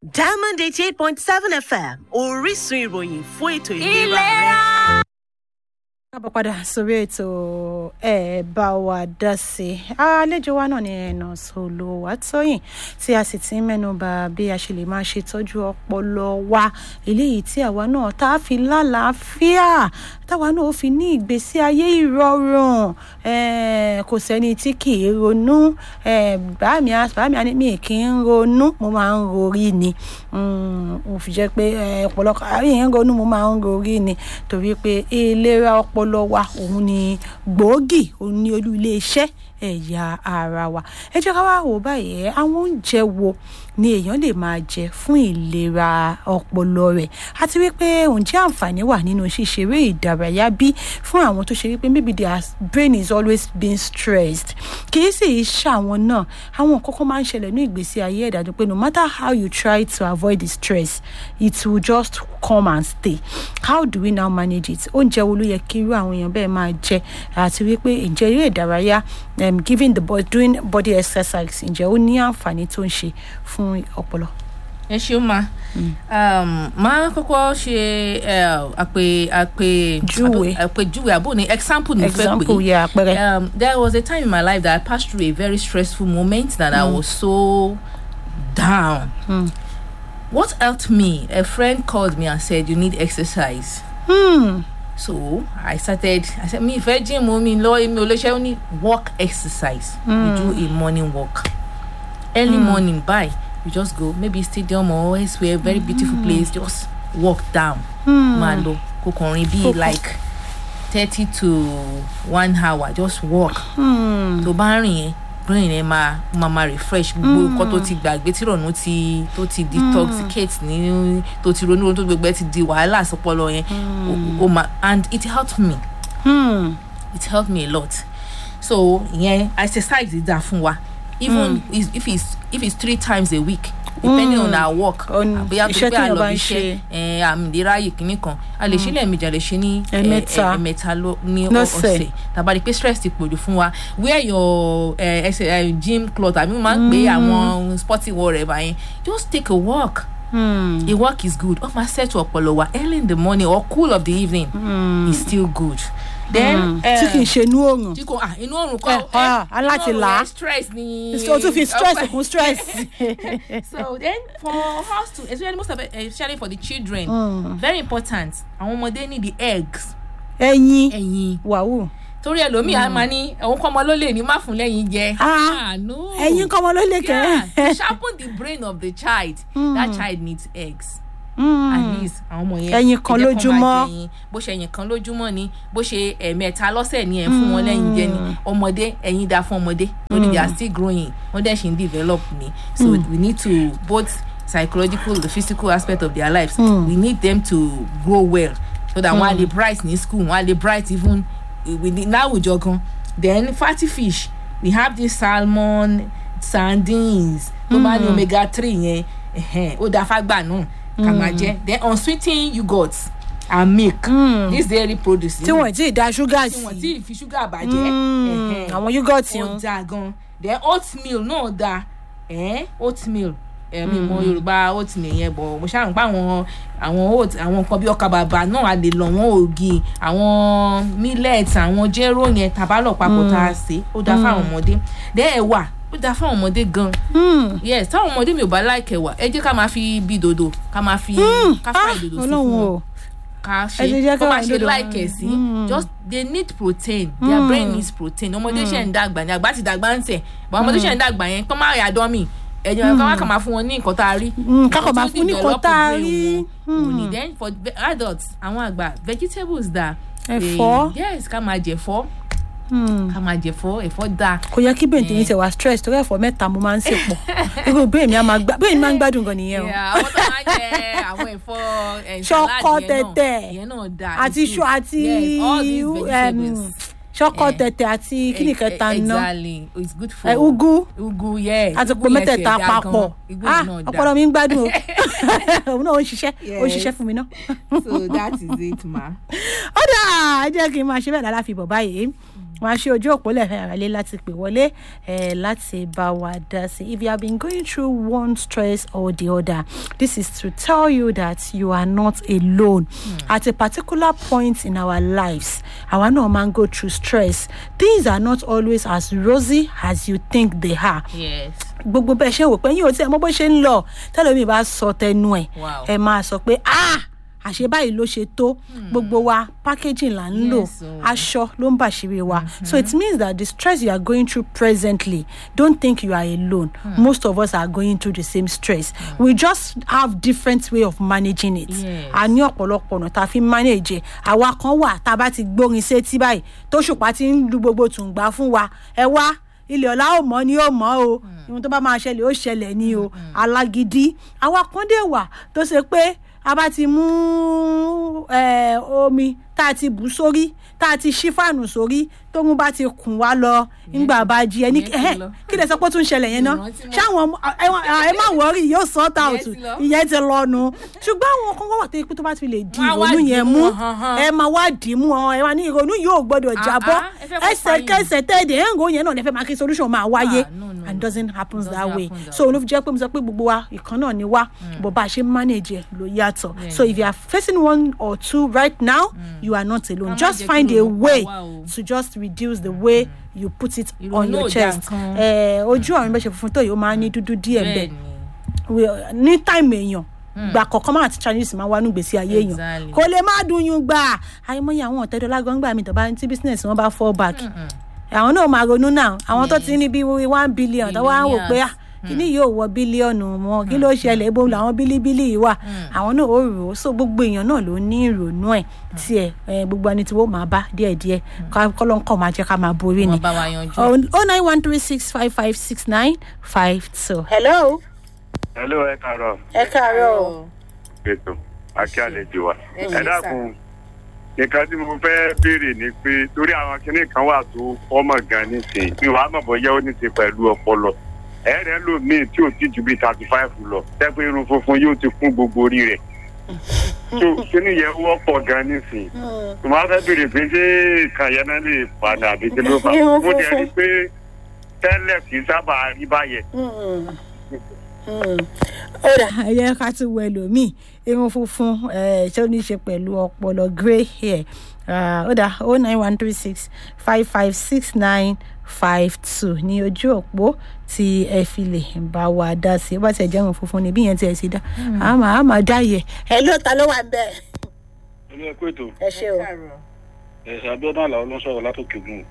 diamond eighty eight point seven fm orísun ìròyìn fún ètò ìlera rẹ. káàbọ̀ padà sórí ètò ẹ̀ bá wa dá sí i àlejò wa náà ni nurse olùwàtòyìn tí a sì ti ń mẹ́nuba bí a ṣe lè máa ṣètọ́jú ọpọlọ wa eléyìí tí àwa náà tá a fi lálàáfíà táwa náà ó fi ní ìgbésí ayé ìrọ̀rùn eh, kò sẹ́ni tí kì í ronú eh, bàámi á bàámi á ní mi kì í ronú mo máa ń rorí ni Mm, mo fi jẹ́ pé eh, ọ̀pọ̀lọpọ̀ àárín ń ronú mo máa ń rorí ni torí pé ìlera ọpọlọ wa òun ni gbòógì òun ni olú ilé iṣẹ́ ẹ̀yà ara wa ẹ jẹ́ ká wá wò báyìí àwọn oúnjẹ wo ni èèyàn lè máa jẹ fún ìlera ọpọlọ rẹ̀ àti wípé ǹjẹ́ àǹfààní wà nínú ṣíṣeré ìdárayá bí fún àwọn tó ṣe wípé maybe their brain is always being stressed kì í sì í ṣàwọn náà àwọn nǹkan kan máa ń ṣẹlẹ̀ ní ìgbésí ayé ẹ̀dá tó pé no matter how you try to avoid the stress it will just come and stay how do we now manage it oúnjẹ wo ló yẹ kí irú àwọn èèyàn bẹ́ẹ̀ máa jẹ àti wípé ǹjẹ́ eré ìdárayá um, giving the body doing body exercise ǹjẹ́ ó ní àǹfààní tó ń ṣe fún ọpọlọ. ẹ ṣeun ma um, máa kọ́kọ́ ṣe eh, àpè àpè Júwe. àpèjúwe àbò ní example ní fẹ́ example pé yẹ àpẹẹrẹ. um, there was a time in my life that I passed through a very stressful moment that I was so down. What helped me? A friend called me and said, "You need exercise." Hmm. So I started. I said, "Me, if I gym, me, law, me, olóṣè, only walk exercise. You do a morning walk, early morning. Bye. You just go maybe stadium or elsewhere, very beautiful place. Just walk down. Man, lo, kokorin be like thirty to one hour. Just walk. tó bá rìn yẹn brain yẹn máa máa máa refresh gbogbo nǹkan tó ti gbàgbé tí ìrònú ti tó ti detoxicate ní tó ti ronú tó gbogbo ẹ ti di wàhálà sọpọlọ yẹn o ma and it helped me Hmm. it helped me a lot so ìyẹn exercise dá fún wa even is- if it's if it's three times a week depending on our work On àbíyá tó iṣẹ́ gbé téèyàn àlọ́ bá ń iṣẹ́ ẹ̀ àmì ìráyè kìíní kan a lè ṣe lẹ́ẹ̀mejì a lè ṣe ní ẹ̀, Ẹ̀mẹ́ta. ẹ̀, ẹ̀mẹ́ta ló- ní ọ- Lọ́sẹ̀. ọ̀sẹ̀ tàbá rí i pé stress ti pòjù fún wa wear your uh, uh, gym cloth àbí mo máa ń pè àwọn sporting wear rẹ̀ báyẹn just take a walk Hmm. a walk is good ó máa set ọpọlọ wa early in the morning or cool of the evening is still good then tí kì í ṣe inú oòrùn tí kò ah inú òrùn Eh, kọ ah, aláti là á. stress ni o tún fi stress ọpẹ- kún stress. so then for us to especially most of it especially for the children very important àwọn ọmọdé need the eggs ẹyin ẹyin wàhù torí ẹlòmíì á máa ní òun kọ́ ọmọ ló lè ní má fún lẹ́yìn jẹ. Ah, no. ẹyin kọ́mọ ló lè Yeah, to kẹ́. sharpen the brain of the child that child needs eggs. Hmm. at least àwọn ọmọ yẹn Ẹyin kan ẹ jẹ́ kó máa lójúmọ́. jẹ ẹyin. bó ṣe ẹyin kan lójúmọ́ ni bó ṣe ẹ̀ẹ̀mẹ́ta lọ́sẹ̀ ni ẹ̀ ń fún wọn lẹ́yìn jẹ ni ọmọdé ẹyin dáa fún ọmọdé lórí they are still growing wọ́n dẹ̀ ṣì ń develop ni so we need to both psychological the physical aspect of their lives we need them to grow well so that wọ́n á lè bright ní school wọ́n á lè bright even within láwùjọ gan then fatty fish we have this salmon sardines tó bá ní omega three yẹn ẹ̀hẹ́n, ó dáa fágbà náà ká máa jẹ then unsweetened yogurt and milk this dairy produce tí wọ́n ti da ṣúgà tí wọ́n sí. ti fi ṣúgà bàjẹ́ Hmm. ẹ̀hẹ́n, àwọn yúgọ̀tì ó ń. dáa gan then oatmeal náà dáa ẹ̀hẹ́n, oatmeal ẹ̀mí mọ yorùbá oatmeal yẹn bọ̀ mo ṣáà ń pa àwọn àwọn oat àwọn nǹkan bí ọkà bàbà náà a lè lọ wọn ògì àwọn millet àwọn jéró yẹn tàbálọ̀ papọ̀ tá a sè é ó dáa fáwọn ọmọdé then ẹ̀wà ó dáa fáwọn ọmọdé gan yes táwọn ọmọdé mi ò bá láìkẹ̀ wà ẹ jẹ́ ká máa fi bí dòdò ká máa fi ká fà ìdòdò sí ọlọ́run fún wọn o. ká Ẹ ti ṣe jẹ́ kó máa káwọn ṣe dòdò láìkẹ̀ sí just they need protein their brain needs protein ọmọdé ṣe ń dàgbà ní àgbà ti dàgbà ń tẹ̀ but ọmọdé ṣe ń dàgbà yẹn kó má yà dán mi ẹ̀jẹ̀ ká má kà máa fún wọn ní nǹkan tá a rí ká kàn máa fún ní nǹkan tá a rí. òní then for ve- adults àwọn àgbà vegetables da Ẹ̀fọ́. yes ká máa jẹ̀fọ́ ká máa jẹ̀fọ́ ẹ̀fọ́ da kò yẹ kí bẹ́ẹ̀ tèmi ṣe wá stress torí ẹ̀fọ́ mẹ́ta mo máa ń sè pọ̀ irú bẹ́ẹ̀ mi á máa gbá bẹ́ẹ̀ mi máa ń gbádùn gan nìyẹn o Yeah, àwọn tó máa ń jẹ àwọn ẹ̀fọ́ ẹ̀, Ṣọkọ salad yẹn náà, tẹ̀tẹ̀. ìyẹn náà da àti it's ṣu good. àti yes all these um, vegetables. ṣọkọ Eh. tẹ̀tẹ̀ àti kíni kẹta ná exactly it's good for ẹ ugu ugu yes àti ugu pò yẹn mẹ́tẹ̀ẹ̀ta tiẹ̀ dá papọ̀ gan. ugu ah yẹn náà dá. ọpọlọ mi ń gbádùn o òun náà ó ń ṣiṣẹ́ ó ń Yes. ṣiṣẹ́ fún mi ná. so that is it ma. ó dà ẹ jẹ́ kí n máa ṣe bẹ́ẹ̀ dáadáa fi bọ̀ báyìí wọn á ṣe ojú òpó lẹ́fẹ̀ẹ́ àrálé láti pè wọlé eh, láti bá wa dá sí if you have been going through one stress or the other this is to tell you that you are not alone at a particular point in our lives àwa náà máa ń go through stress things are not always as rosy as you think they are yes gbogbo bẹ́ẹ̀ ṣe wò pé yín ò tí ẹ mọ bó ṣe ń lọ tẹ́lẹ̀mí bá sọ tẹnu ẹ̀ Wow. ẹ máa sọ pé ah àṣé báyìí ló ṣe tó gbogbo wa packaging là ń lò Yes, o. aṣọ ló ń bàṣírí wa so it means that the stress you are going through presently don't think you are alone most of us are going through the same stress we just have different way of managing it Yes. a ní ọ̀pọ̀lọpọ̀ ọ̀nà tá a fi ń manage ẹ̀ àwa kan wà tá a bá ti gbórin sétí báyìí tó ṣùpá ti ń lu gbogbo tùǹgbà fún wa ẹ wá ilẹ̀ ọ̀la ò mọ́ ni ó mọ́ o ìwọ̀n tó bá máa ṣẹlẹ̀ ó ṣẹlẹ̀ ni o alágídí àwa kan dé wà tó ṣe pé a bá ti mú eh, omi tá a ti bù sórí tá a ti ṣí fàánù sórí tóun bá ti kùn wá lọ nígbà bá jí ẹ ní ìyẹn ti ẹhẹ, lọ. kí lè sọ pé ó tún ṣẹlẹ̀ yẹn náà Ìrántí mọ́. ṣáwọn ọmọ- ẹ wá- ẹ má wọrí yóò sort out ti lọ. ìyẹn ti lọ nu ṣùgbọ́n àwọn kan wà tó yẹ pé tó bá ti lè di Wọ́n á wá ìrònú dì yẹn mú mú wọn, han, han. ẹ máa wá dì í mú ọ ẹ wá ní ìrònú yóò gbọdọ̀ Ah, jábọ́ ah, ẹ fẹ́ kó ẹsẹ̀kẹsẹ̀ tẹ́ẹ̀dẹ̀ ẹ̀ ń ròyìn náà lẹ́fẹ̀ẹ́ máa kí solution máa wáyé Ah, no, no, and no. doesn't happen Doesn't that way happen that so olú fi jẹ́ pé mo sọ pé gbogbo wa ìkan náà ni wá bó bá a ṣe manage ẹ̀ ló yàtọ̀ Yeah. so if you are facing one or two right now you are not alone Ká má just jẹ́ kí find a ìrònú pa way wá o. to just reduce the way you put it on Ìrònú your ò dá chest nǹkan. Eh, ojú àwọn ìbẹ̀ṣẹ̀ funfun tó yìí ó máa ń ní dúdú díẹ̀ bẹ́ẹ̀ bẹ́ẹ̀ ni we- ní táìmù èèyàn gbà kọ̀ọ̀kan máa ti chinese máa wá nígbèsí ayé èèyàn Exactly. kò lè má dùn yún gbà àìmọye àwọn ọ̀tẹ́dọ́lá gbọ́ngbà mi tó bá tí business wọn bá fall back àwọn náà máa ronú náà àwọn tó ti ní bí one billion tó wá ń wò pé ah kíní yóò wọ bílíọ̀nù wọn kí ló ṣẹlẹ̀ ibo làwọn bílíbílì yìí wà àwọn náà ó rò ó so gbogbo èèyàn náà ló ní ìrònú ẹ̀ tiẹ̀ eh, gbogbo ẹni tí wọ́n máa bá díẹ̀díẹ̀ kọ́lọ́ńkọ́ máa jẹ́ ká máa borí ni wọn bá wa yanjú. oh nine one three six five five six nine five two. hello hello ẹ káàárọ̀ ẹ káàárọ̀ o. ètò akí àlejò wa Ẹ ṣé ẹ dákun nǹkan tí mo fẹ́ béèrè ni pé torí àwọn kinní kan wà tó ọmọ gan nísìnyí mi wàá mọ̀ bóyá ó ní ti pẹ̀lú ọpọlọ ẹ̀rẹ́ lòmíì tí ò tí ju bíi thirty five lọ tẹ́pẹ́ irun funfun yóò ti kún gbogbo orí rẹ̀ so kinní yẹn wọ́pọ̀ gan nísìnyí mo máa fẹ́ béèrè pé ṣé nǹkan yẹn náà lè padà àbí kí ló fà Irun mo dẹ̀ rí funfun. pé tẹ́lẹ̀ kì í sábà rí báyẹn ó dà ẹ jẹ́ ká tún wọ ẹlòmíì irun funfun eh, tí ó ní í ṣe pẹ̀lú ọpọlọ grey hair Ah, ó dà o nine one three six five five six nine five two ní ojú òpó tí ẹ fi lè bá wa dá sí ó bá tiẹ̀ jẹ́ irun funfun ni bí yẹn tiẹ̀ ṣe dá a máa a máa dá yẹ. ẹ ló ta ló wà bẹ́ẹ̀. olú ẹ kú ètò ẹ ṣe o. ẹsẹ abiodun àlàó ló ń sọrọ látòkè ogun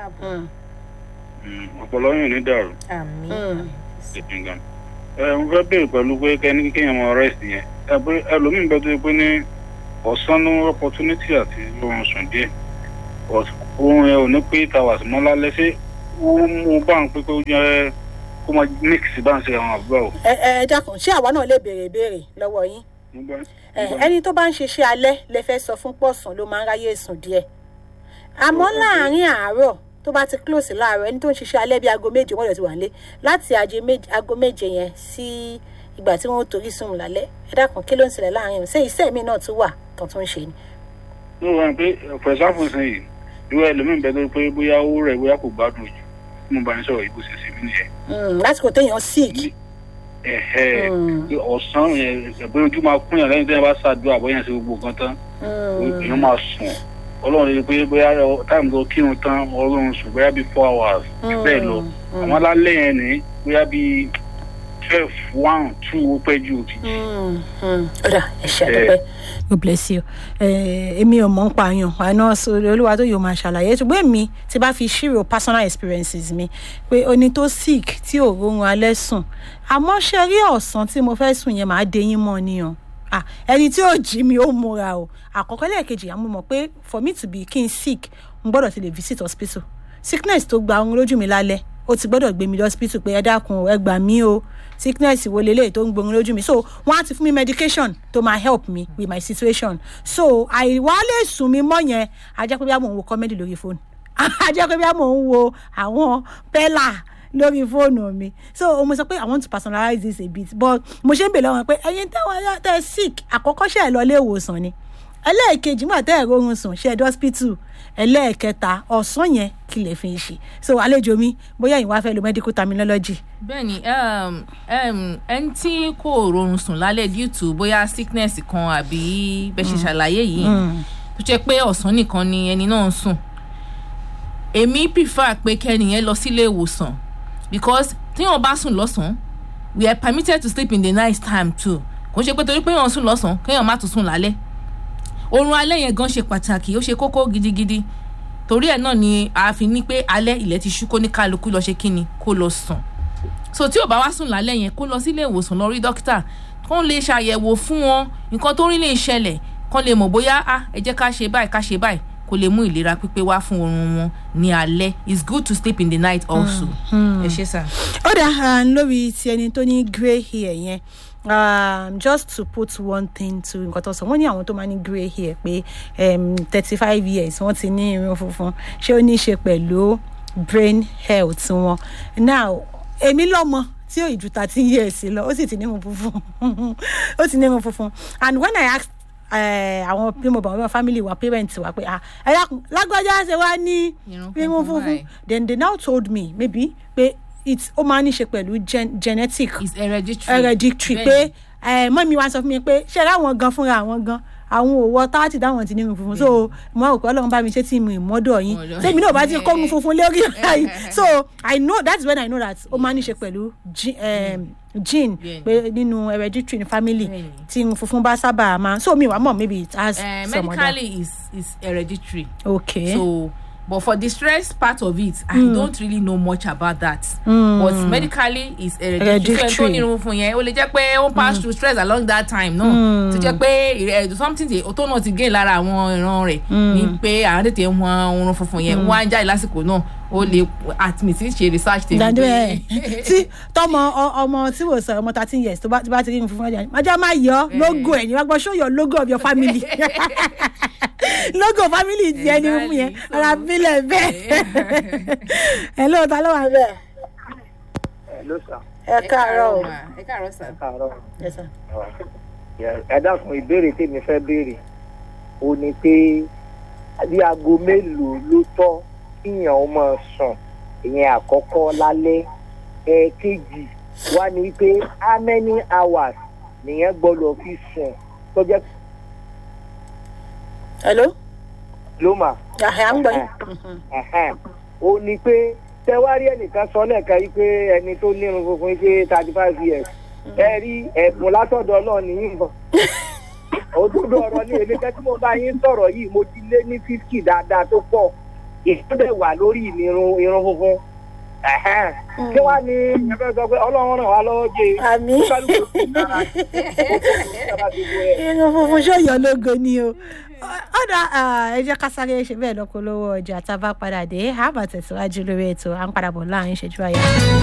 ọpọlọ yìí ò ní dàrú ìpínlẹ ẹ mo fẹ béèrè pẹlú pé kẹni kéèyàn mọ rest yẹn ẹ pé ẹlòmíín bẹ tó yẹ pé ní ọ̀sán ní opportunity àti oorun sùn díẹ̀ but oorun ẹ ò ní pé towers mọ́ lálẹ́ ṣé ó mú bá ń pé kó jẹ́ kó máa mix bá ń ṣe àwọn àbúrò o. ẹ ẹ dákun ṣé àwa náà lè béèrè ìbéèrè lọ́wọ́ yín Nígbà- ẹ nígbà- ẹni tó bá ń ṣiṣẹ́ alẹ́ lè fẹ́ sọ fún pọ̀sán ló máa ń ráyè sùn díẹ̀ àmọ́ láàárín àárọ̀ tó bá ti close láàárọ̀ ẹni tó ń ṣiṣẹ́ alẹ́ bíi aago méje wọ́n lè ti wà nílé láti aago méje- aago méje yẹn sí ìgbà tí wọ́n torí sùn lálẹ́ ẹ dákun kí ló ń ṣẹlẹ̀ láàárín o ṣé iṣẹ́ mi náà tún wà tó tún ń ṣe ni. ní wọn pé for example sìn yìí irú ẹlòmíín bẹ tó yẹ pé bóyá ó rẹ̀ bóyá kò gbádùn jù tí mo bá ń sọ̀rọ̀ ìbò ṣe sí mi nìyẹn. Mm, lásìkò téèyàn sick ẹ̀hẹ́ Mm. pé ọ̀sán yẹn ẹ̀bí ojú máa kún yàn lẹ́yìn tí wọ́n bá ṣàdúrà bóyá ṣe gbogbo nǹkan tán Mm, èèyàn máa sùn ọlọ́run rí i pé bóyá táìmù tó kírun tán ọlọ́run sùn bóyá bíi four hours bẹ́ẹ̀ lọ mm, àwọn alálẹ̀ yẹn ní bóyá bíi twelve one two ó pẹ́ jù ó ti jí. mm, mm. ó dà ẹ ṣe àdúpẹ́. God bless you. Eh, èmi ò mọ̀ ń pààyàn àná sórí olúwa tó yóò máa ṣàlàyé ṣùgbọ́n èmi ti bá fi ṣírò personal experiences mi pé oní tó sick tí ò rórun alẹ́ sùn àmọ́ ṣe rí ọ̀sán tí mo fẹ́ sùn yẹn máa deyín mọ́ ni o Ah, ẹni tí ò jí mi ó múra o àkọ́kọ́ lẹ́ẹ̀kejì àmọ́ mọ̀ pé for me to be kí n sick n gbọ́dọ̀ ti lè visit hospital sickness tó gba ohun lójú mi lálẹ́ ó ti gbọ́dọ̀ gbé mi lọ hospital pé ẹ dákun o, ẹ gbà mí o sickness wo leléyìí tó ń gbohun lójú mi so wọ́n á ti fún mi medication tó máa help me with my situation so àìwá lè sùn mi mọ́ yẹn a jẹ́ pé bí a mò ń wo comedy lórí fóònù a jẹ́ pé bí a mò ń wo àwọn pẹ́là lórí fóònù mi so mo sọ pé i want to personalize this a bit but mo ṣe ń bèèrè lọ́wọ́ pé ẹyin táwọn tẹ sick àkọ́kọ́ ṣe ẹ̀ lọ ilé ìwòsàn ni ẹlẹ́ẹ̀kejì nígbà tẹ́ ẹ̀ rọrùn sùn ṣe ẹ̀dọ́ hospital ẹlẹ́ẹ̀kẹta ọ̀sán yẹn kí lè fi ṣe so àlejò mi bóyá ìwà fẹ́ lo medical terminology. bẹ́ẹ̀ni um, um, ẹni tí kò rọrùn sùn lálẹ́ due to bóyá sickness kan àbí bẹ́ẹ̀ ṣe ṣàlàyé yìí tó jẹ́ pé ọ̀sán nìkan ni ẹni náà ń sùn èmi prefer pé kẹ́niyẹn lọ sílé ìwòsàn because tíyàn bá sùn lọ́sàn-án we are permitted to sleep in the night time too kò ń ṣe pé torí pé èèyàn sùn lọ́sàn-án kéèyàn má tún sùn lálẹ́ oorun alẹ́ yẹn gan ṣe pàtàkì ó ṣe kókó gidigidi torí ẹ̀ náà ni a fi ní pé alẹ́ ilẹ̀ ti ṣú kó ní kálukú lọ ṣe kíni kó lọ sùn so tí ò bá wá sùn lálẹ́ yẹn kó lọ sílé ìwòsàn lọ rí dókítà kó lè ṣàyẹ̀wò fún wọn nǹkan tó rí lè ṣẹlẹ̀ kó lè mọ̀ bóyá ah ẹ jẹ́ ká ṣe báyìí ká ṣe báyìí kó lè mú ìlera pípé wá fún oorun wọn ní alẹ́ it's good to sleep in the night also ẹ ṣe sá. ó dà lórí ti ẹni tó ní grey hair yẹn um, just to put one thing to nǹkan tó sọ wọ́n ní àwọn tó máa ní grey hair pé thirty five years wọ́n ti ní irun funfun ṣé ó ní í ṣe pẹ̀lú brain health wọn now èmi lọ́mọ tí ò ìjú thirteen years lọ ó sì ti ní irun funfun ó ti ní irun funfun and when i ask àwọn bí mo bá wọn family wa parents wa pé ah ẹ̀yà lágbájá ṣe wá ní irun funfun then they now told me maybe pé it ó máa ń ṣe pẹ̀lú gen genetic it's hereditary hereditary pé mọ́mí wa sọ fún mi pé ṣe láwọn gan fúnra àwọn gan àwọn òwò táàtì dáwọn ti ní irun funfun so mo rò pé ọlọ́run bá mi ṣe tí mo ìmọ́dọ̀ yín tèmi náà bá ti kọ́ irun funfun lórí báyìí so i know that's when i know that ó máa ń ṣe pẹ̀lú gene pé nínú hereditary ní family tí irun funfun bá sábà máa so mi wà mọ̀ maybe it has uh, some other. medically is is hereditary okay so but for the stress part of it mm. i don't really know much about that mm. but medically is hereditary so ẹni tó ní irun fún yẹn ó lè jẹ́ pé ó pass mm. through stress along that time náà no? tó jẹ́ pé something tí tó náà ti gain lára àwọn ìran rẹ̀ ni pé àwọn tètè ń wọn irun funfun yẹn wọ́n á jáde lásìkò náà ó lè admit ṣe research tèmi. dàdú ẹ tí tọmọ ọmọ tí wò sọ ọmọ thirteen years tó bá ti rí irun funfun ọjà májá máa yọ logo ẹ ní wàá gbọ́ show your logo of your family logo family ti ẹni fún yẹn ara bílẹ̀ bẹ́ẹ̀ ẹ lóòótọ́ ló wà bẹ́ẹ̀. Hello sir. ẹ káàárọ̀ o. ẹ káàárọ̀ sà. ẹ káàárọ̀. Yes, sir. ẹ dákun ìbéèrè tèmi fẹ́ béèrè ó ní pé bí aago mélòó ló tọ́ kíyàn ó máa sùn ìyẹn àkọ́kọ́ lálẹ́ ẹ̀ẹ̀kejì wá ní pé how many hours nìyẹn gbọ́dọ̀ fi sùn tó jẹ́ hello. ló mà. àhẹ́ à ń gbọ́ yín. ó ní pé tẹwárí ẹnìkan sọ lẹ́ẹ̀kan yìí pé ẹni tó nírun funfun yìí pé thirty five years ẹ rí ẹ̀bùn látọ̀dọ̀ náà nìyí nǹkan òdodo ọ̀rọ̀ ní èmi kẹ́ tí mo bá yín sọ̀rọ̀ yìí mo ti lé ní fifty dáadáa tó pọ̀ ìtúndẹ̀ wà lórí ìnirun irun funfun kí wàá ní ẹgbẹ́ sọ pé ọlọ́run ràn wá lọ́wọ́ jẹ́ àmì irun funfun ṣòyọ lógo ni o ọ̀dà ẹ jẹ́ ká sáré ṣe bẹ́ẹ̀ lọ́kọ́ lọ́wọ́ ọjà tá a bá padà dé àbàtẹ̀síwájú lórí ètò à ń padà bọ̀ láàrin ìṣẹ́jú àyà.